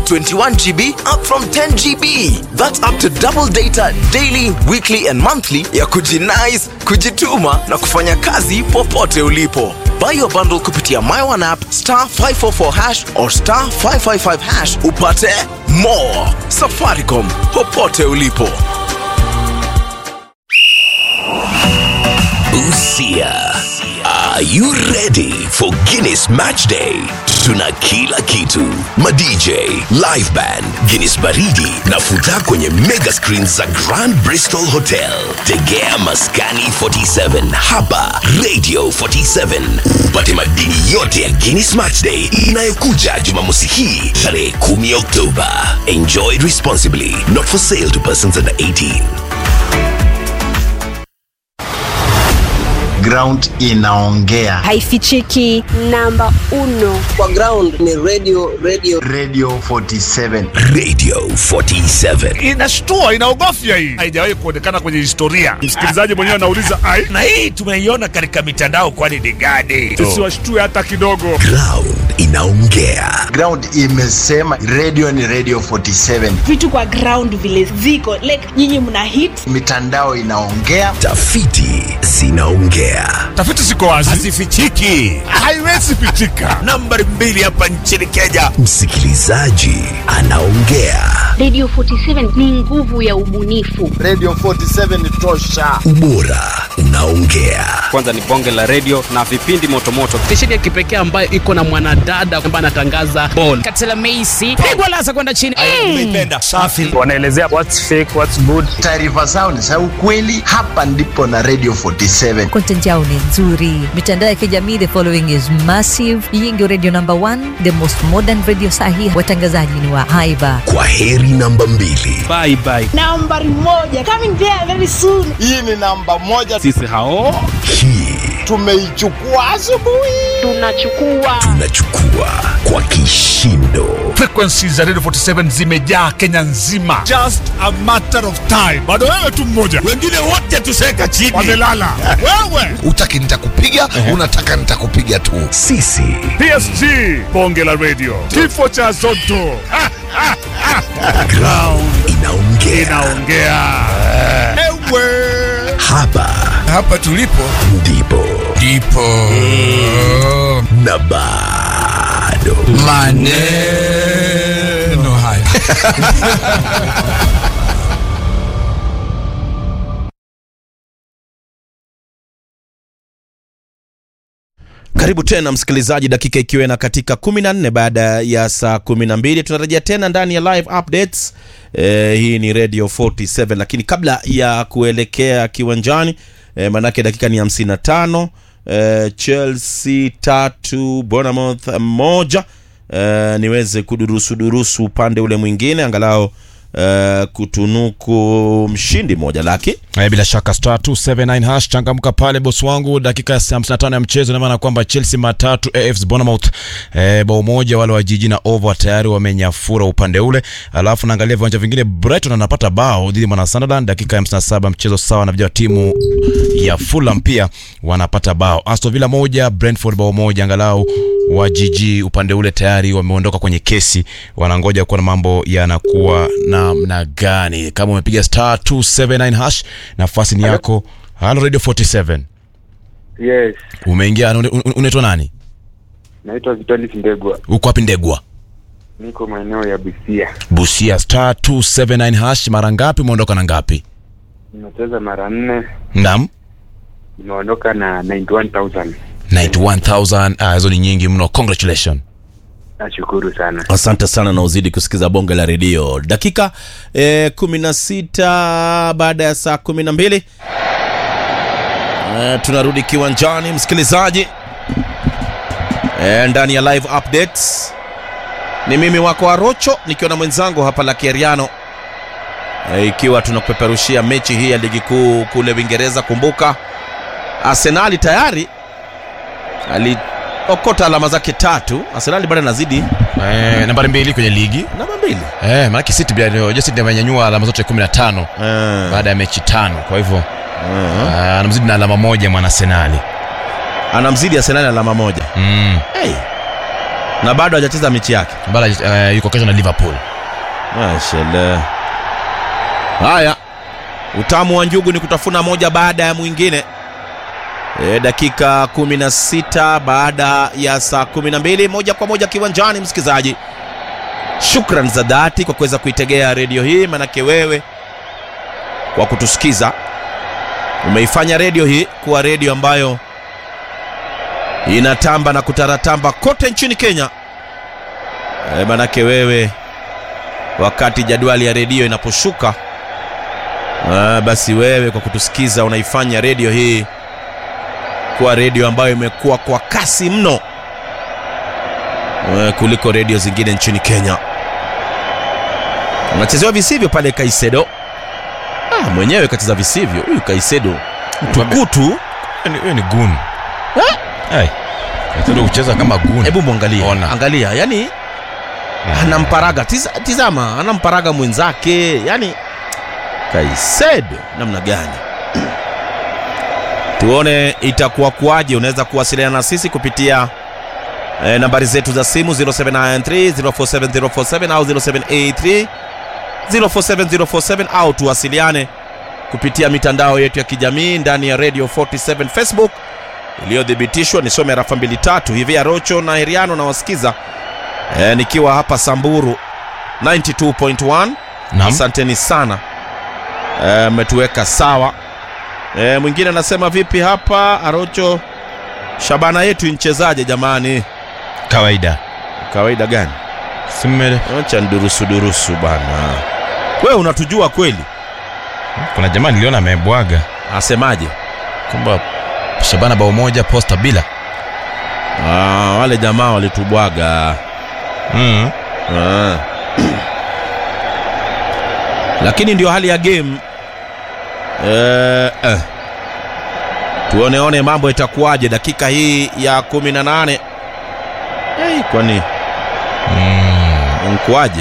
21 GB up from 10 GB. That's up to double data daily, weekly and monthly ya kujinice, kujituma na kufanya kazi popote ulipo. Buy your bundle kupitia My One app star 544 hash or star 555 hash upate more. Safaricom popote ulipo. Busia. Are you ready for Guinness Match Day? Tuna kila kitu: madj, live band, Guinness baridi na futa kwenye mega screens za Grand Bristol Hotel. Tegea maskani 47 hapa Radio 47 upate madini yote ya Guinness Match Day inayokuja Jumamosi hii tarehe 10 Oktoba. Enjoy responsibly. Not for sale to persons under 18. ground inaongea haifichiki namba uno kwa ground ni radio radio radio 47 Radio 47. inashtua inaogofya hii haijawahi kuonekana kwenye historia msikilizaji mwenyewe anauliza ai na hii tumeiona katika mitandao kwani ni gani tusiwashtue hata kidogo Ground inaongea. ground imesema radio ni radio 47 vitu kwa ground vile ziko like nyinyi mna hit mitandao inaongea Tafiti zinaongea. tafiti ziko wazi hazifichiki haiwezi pichika nambari mbili hapa nchini kenya Msikilizaji anaongea. Radio 47 ni nguvu ya ubunifu. radio 47 tosha Ubora unaongea. kwanza ni bonge la redio na vipindi motomoto stesheni ya kipekee ambayo iko na mwanadada ambaye anatangaza bol katela meisi pigwa lasa kwenda chini umeipenda safi wanaelezea what's fake what's good taarifa zao ni za ukweli hapa ndipo na radio 47 content yao ni nzuri mitandao ya kijamii the following is massive hii ndio radio number one the most modern radio sahi watangazaji ni wa haiba Kwa heri namba mbili. bye bye nambari moja coming there very soon hii ni namba moja sisi hao Hii tumeichukua asubuhi Tunachukua tunachukua kwa kishindo. frequencies za radio 47 zimejaa kenya nzima just a matter of time bado wewe tu mmoja wengine wote tuseka chini wamelala wewe utaki nitakupiga unataka nitakupiga tu Sisi psg bonge la radio kifo cha zoto Ha, ha, ha. ground inaongea. inaongea ewe Hapa hapa tulipo ndipo ndipo na bado maneno haya Karibu tena msikilizaji, dakika ikiwa na katika 14 baada ya saa 12 tunarejea tena ndani ya live updates. E, hii ni Radio 47, lakini kabla ya kuelekea kiwanjani e, manake dakika ni 55. E, Chelsea tatu Bournemouth moja. E, niweze kudurusu durusu upande ule mwingine angalau e, kutunuku mshindi moja laki Eh, bila shaka star 279 hash changamka pale bosi wangu dakika ya 55 ya mchezo ina maana kwamba Chelsea matatu AFC Bournemouth eh, bao moja wale wa jiji na over tayari wamenyafura upande ule alafu naangalia viwanja vingine Brighton anapata bao dhidi ya mwana Sunderland dakika ya 57 mchezo sawa na vijana wa timu ya Fulham pia wanapata bao Aston Villa moja Brentford bao moja angalau wa jiji upande ule tayari wameondoka kwenye kesi wanangoja kuona mambo yanakuwa namna gani kama umepiga star 279 hash nafasi ni yako halo radio 47 Yes, umeingia una- una- unaitwa nani naitwa Vitalis Ndegwa, uko wapi ndegwa niko maeneo ya Busia. busia star 279 hash mara ngapi umeondoka na ngapi Nimecheza mara nne, nam nimeondoka na 91000 91000 ah, hizo ni nyingi mno congratulation Nashukuru sana. asante sana na uzidi kusikiza bonge la redio dakika eh, 16 baada ya saa 12 eh, tunarudi kiwanjani msikilizaji eh, ndani ya live updates ni mimi wako arocho nikiwa na mwenzangu hapa la kieriano eh, ikiwa tunakupeperushia mechi hii ya ligi kuu kule uingereza kumbuka arsenali tayari aliokota alama zake tatu arsenali bado anazidi eh, nambari mbili kwenye ligi namba mbili eh, maanake city pia ndio- je city amenyanyua alama zote 15 baada ya mechi tano kwa hivyo ah, anamzidi na alama moja mwana senali anamzidi arsenali alama moja mm. hey. na bado hajacheza mechi yake bado uh, yuko kesho na liverpool Mashallah. bado uh, yuko kesho na liverpool Mashallah. Haya, utamu wa njugu ni kutafuna moja baada ya mwingine. E, dakika 16 baada ya saa 12, moja kwa moja kiwanjani. Msikilizaji, shukran za dhati kwa kuweza kuitegea redio hii, manake wewe kwa kutusikiza umeifanya redio hii kuwa redio ambayo inatamba na kutaratamba kote nchini Kenya. E, manake wewe wakati jadwali ya redio inaposhuka ah, basi wewe kwa kutusikiza unaifanya redio hii kuwa redio ambayo imekuwa kwa kasi mno eh, kuliko redio zingine nchini Kenya. Anachezewa visivyo pale Kaisedo. Ah, mwenyewe kacheza visivyo huyu Kaisedo, mtukutu huyo ni gun hey. Kaisedo kucheza kama gun. Hebu mwangalie, Ona. angalia, yani anamparaga tiza, tizama, anamparaga mwenzake, yani Kaisedo namna gani? Tuone itakuwa kuwaje. Unaweza kuwasiliana na sisi kupitia eh, nambari zetu za simu 0793 047047 au 0783 047047 au tuwasiliane kupitia mitandao yetu ya kijamii ndani ya Radio 47 Facebook iliyothibitishwa. Nisome rafa mbili tatu hivi Arocho na Heriano na wasikiza e, nikiwa hapa Samburu 92.1. Naam. Asanteni sana Eh, mmetuweka sawa. E, mwingine anasema vipi hapa Arocho, Shabana yetu inchezaje jamani? Kawaida. Kawaida gani? Simme, Acha ndurusu durusu bana. Wewe unatujua kweli? kuna jamaa niliona amebwaga Asemaje? kwamba Shabana bao moja posta bila. Ah, wale jamaa walitubwaga. Mm. Ah. Lakini ndio hali ya game. Eh, eh. Tuoneone mambo itakuwaje dakika hii ya 18. Hey, kwani Mm. nkuaje?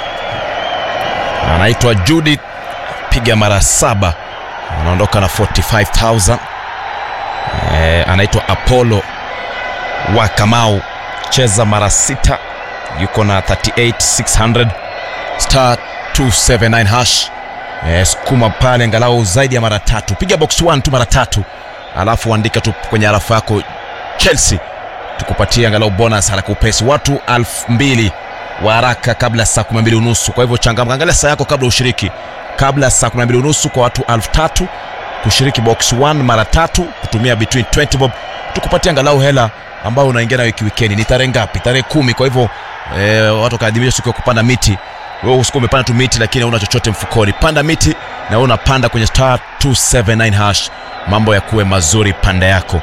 Anaitwa Judith piga mara saba anaondoka na 45000 eh, anaitwa Apollo wa Kamau cheza mara sita yuko na 38600 star 279 hash eh, sukuma pale angalau zaidi ya mara tatu piga box 1 tu mara tatu alafu andika tu kwenye arafa yako Chelsea tukupatie angalau bonus haraka upesi watu elfu mbili wa haraka kabla ya saa 12 unusu kwa hivyo changamka angalia saa yako kabla ushiriki kabla ya saa 12 unusu kwa watu elfu tatu kushiriki box 1 mara tatu kutumia between 20 bob tukupatia angalau hela ambayo unaingia nayo kiwikendi ni tarehe ngapi tarehe kumi kwa hivyo eh, watu wakaadhimisha siku ya kupanda miti wewe usikuwa umepanda tu miti lakini hauna chochote mfukoni panda miti na wewe unapanda kwenye star 279 hash mambo ya kuwe mazuri panda yako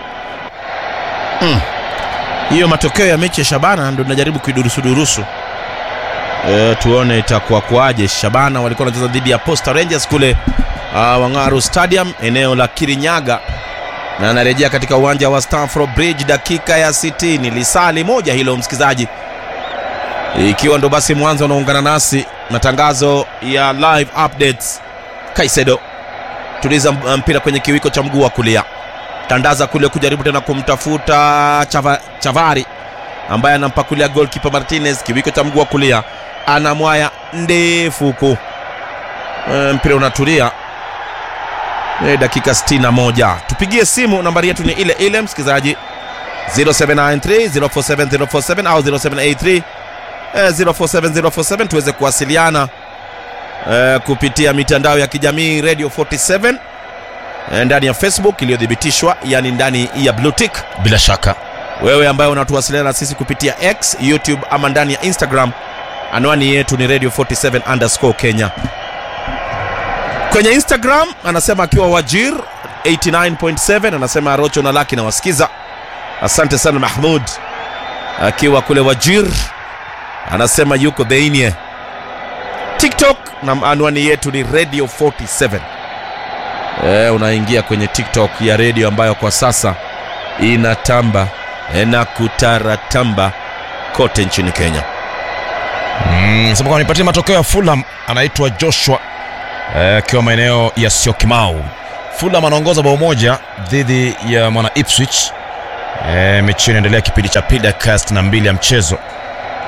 Hiyo matokeo ya mechi ya Shabana ndo tunajaribu kuidurusudurusu. E, tuone itakuwa kwaje. Shabana walikuwa wanacheza dhidi ya Posta Rangers kule uh, Wang'aru Stadium eneo la Kirinyaga, na anarejea katika uwanja wa Stamford Bridge dakika ya 60, lisali moja hilo msikizaji, ikiwa ndo basi mwanzo unaungana nasi matangazo ya live updates. Kaisedo tuliza mpira kwenye kiwiko cha mguu wa kulia tandaza kule kujaribu tena kumtafuta Chava, Chavari ambaye anampakulia goalkeeper Martinez kiwiko cha mguu wa kulia anamwaya ndefu huku e, mpira unatulia e, dakika 61 tupigie simu nambari yetu ni ile ile msikilizaji 0793 047047 au 0783 eh, 047047 tuweze kuwasiliana eh, kupitia mitandao ya kijamii radio 47 eh, ndani ya facebook iliyothibitishwa yani ndani ya blue tick bila shaka wewe ambaye unatuwasiliana na sisi kupitia x youtube ama ndani ya instagram anwani yetu ni radio 47 underscore kenya kwenye instagram anasema akiwa wajir 89.7 anasema rocho na laki na wasikiza asante sana mahmud akiwa kule wajir anasema yuko dheinie tiktok na anwani yetu ni radio 47 e, unaingia kwenye tiktok ya redio ambayo kwa sasa inatamba e, na kutaratamba kote nchini kenya mm, sema nipatie matokeo ya fulham anaitwa joshua akiwa eh, maeneo ya siokimau fulham anaongoza bao moja dhidi ya mwana ipswich eh, mechi inaendelea kipindi cha pili dakika 62 ya mchezo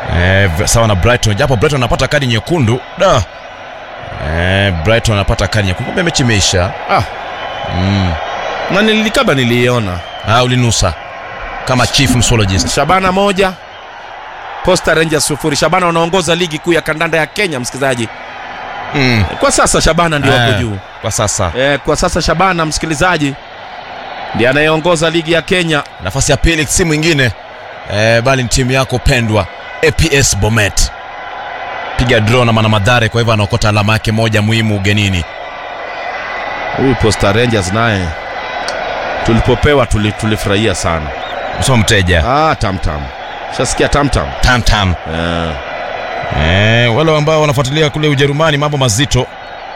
eh, v- sawa na Brighton, japo Brighton anapata kadi nyekundu da eh, Brighton anapata kadi nyekundu, kumbe mechi imeisha. Ah, Mm. na nilikaba niliiona Ah, ulinusa kama chief msologist. Shabana moja Posta Rangers sufuri. Shabana wanaongoza ligi kuu ya kandanda ya Kenya, msikilizaji. Mm. Kwa sasa Shabana ndio wako Eh, juu. Kwa sasa Eh, kwa sasa Shabana msikilizaji ndiye anayeongoza ligi ya Kenya. nafasi ya pili si mwingine eh, bali ni timu yako pendwa APS Bomet. Piga draw na mana madhare, kwa hivyo anaokota alama yake moja muhimu ugenini. Huyu Posta Rangers naye tulipopewa tuli, tulifurahia sana. Msoma mteja Ah, tam tam. Shasikia tam tam. tam tam. Eh. Eh, wale ambao wanafuatilia kule Ujerumani mambo mazito.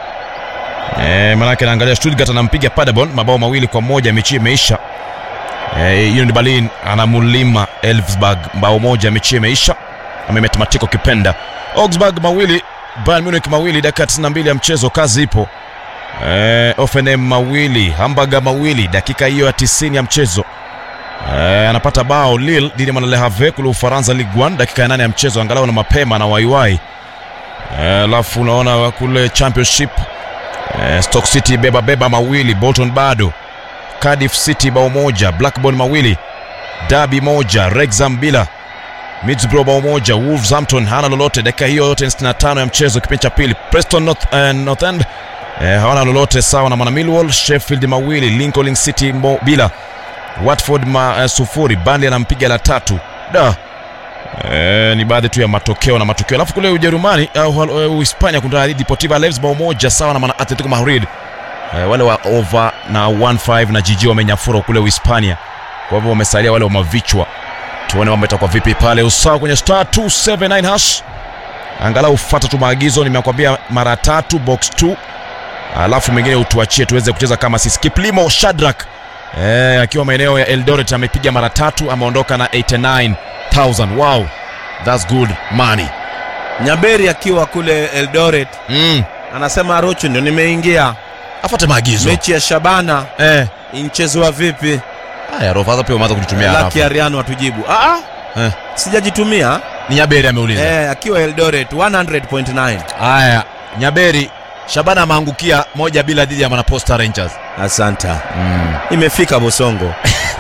Eh, manake naangalia Stuttgart anampiga Paderborn mabao mawili kwa moja, mechi imeisha. Eh, Union Berlin anamulima Elfsberg bao moja, mechi imeisha. Amemetamatika ukipenda. Augsburg mawili, Bayern Munich mawili, dakika 92 ya mchezo, kazi ipo. Eh, Offenheim mawili, Hamburger mawili, dakika hiyo ya 90 ya mchezo. Eh, anapata bao Lille dhidi ya Mwana Le Havre kule Ufaransa Ligue 1 dakika ya nane ya mchezo, angalau na mapema na waiwai. Eh, Alafu unaona kule Championship eh, Stoke City beba beba mawili, Bolton bado, Cardiff City bao moja, Blackburn mawili, Derby moja, Wrexham bila, Middlesbrough bao moja, Wolverhampton hana lolote. Dakika hiyo yote ni 65 ya mchezo, kipindi cha pili. Preston North, eh, North End eh, hawana lolote, sawa na Mana Millwall. Sheffield mawili, Lincoln City mo, bila Watford ma, uh, sufuri Burnley anampiga la tatu da e, ni baadhi tu ya matokeo na matokeo alafu kule Ujerumani uh, uh, Uhispania kuna Deportivo Alaves bao moja sawa na Mana Atletico Madrid e, wale wa over na 1-5 na jiji wamenyafura kule Uhispania kwa hivyo wamesalia wale wa mavichwa tuone mambo itakuwa vipi pale usawa kwenye star 279 hash angalau fuata tu maagizo nimekwambia mara tatu box 2 alafu mengine utuachie tuweze kucheza kama sisi Kiplimo Shadrack Eh, akiwa maeneo ya Eldoret amepiga mara tatu, ameondoka na 89000. Wow, that's good money. Nyaberi akiwa kule Eldoret Mm. anasema Rocho ndio nimeingia. Afuate maagizo. Mechi ya Shabana Eh. inchezwa vipi? Haya, Rovaza pia umeanza kujitumia Laki harafu. Ariano atujibu. Ah, ah, Eh. sijajitumia. Ni Nyaberi ameuliza. Eh, akiwa Eldoret 100.9. Haya, Nyaberi Shabana ameangukia moja bila dhidi ya Manaposta Rangers. Asanta. Mm. Imefika Bosongo.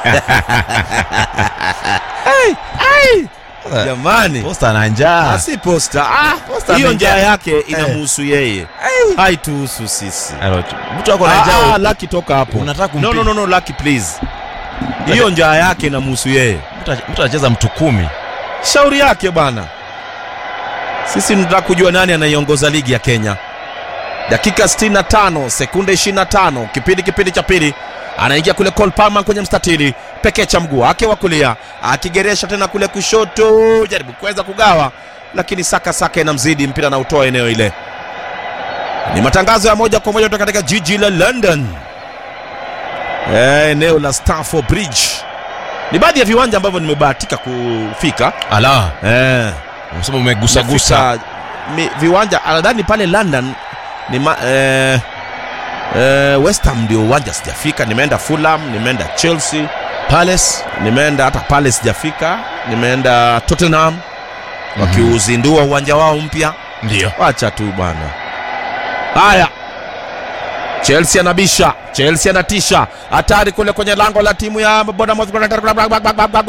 Ai, ai. Jamani. Posta ana njaa. Ah, si posta. Ah, Posta hiyo amejaa. njaa yake inamuhusu yeye. Haituhusu sisi. Alo, Mtu ako na Ah, njaa. ah, Lucky toka hapo. Unataka kumpi- No, no, no, no, Lucky please. Hiyo njaa yake inamuhusu yeye. Mtu- Mtu anacheza mtu kumi. Shauri yake bwana. Sisi tunataka kujua nani anaiongoza ligi ya Kenya. Dakika 65 sekunde 25 kipindi kipindi cha pili anaingia kule Cole Palmer kwenye mstatili pekee cha mguu wake wa kulia akigeresha tena kule kushoto, jaribu kuweza kugawa, lakini saka saka inamzidi mpira na utoa eneo ile. Ni matangazo ya moja kwa moja kutoka katika jiji la London, Eh, eneo la Stamford Bridge. Ni baadhi ya viwanja ambavyo nimebahatika kufika Ala, eh, kwa sababu umegusa gusa. Nimefika mi, viwanja nadhani pale London ni ma, eh, eh, West Ham ndio uwanja sijafika. Nimeenda Fulham, nimeenda Chelsea, Palace, nimeenda hata Palace sijafika, nimeenda Tottenham wakiuzindua uwanja wao mpya. Ndio. Wacha tu bwana. Haya, Chelsea anabisha, Chelsea anatisha, hatari kule kwenye lango la timu ya Bournemouth.